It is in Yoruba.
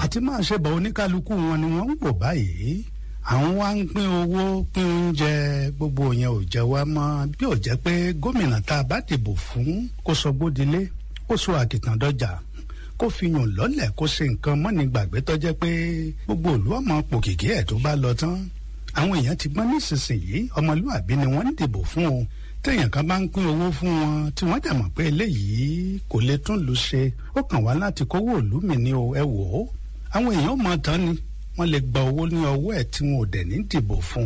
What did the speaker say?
àti máa ṣe bọ̀ oníkálukú wọn ni wọ́n ń wò báyìí àwọn wá ń pín owó pín oúnjẹ gbogbo yẹn ò jẹ wá mọ́ bí ò jẹ́ pé gómìnà tá a bá dìbò fún kó sọ gbódilé kó sọ àkìtàn dọjà kó fi yàn lọ́lẹ̀ kó ṣe nǹkan mọ́ni gbàgbé tó jẹ́ pé gbogbo òlú ọmọ pòkìkí ẹ̀ tó bá lọ tán àwọn èèyàn ti gbọ́n nísinsìnyí ọmọlúwàbí ni wọ́n ń dìbò fún o téèyàn kan bá ń pín owó fún wọn tí wọ́n dẹ̀ mọ̀ pé eléyìí kò lè tún lù ṣe ó kàn wá láti kówó òlú mi ni o ẹ wò ó àwọn èèyàn mọ̀ tán ni wọ́n lè gba owó ní ọwọ́ ẹ̀ tí wọn ò dẹ̀ ní dìbò fún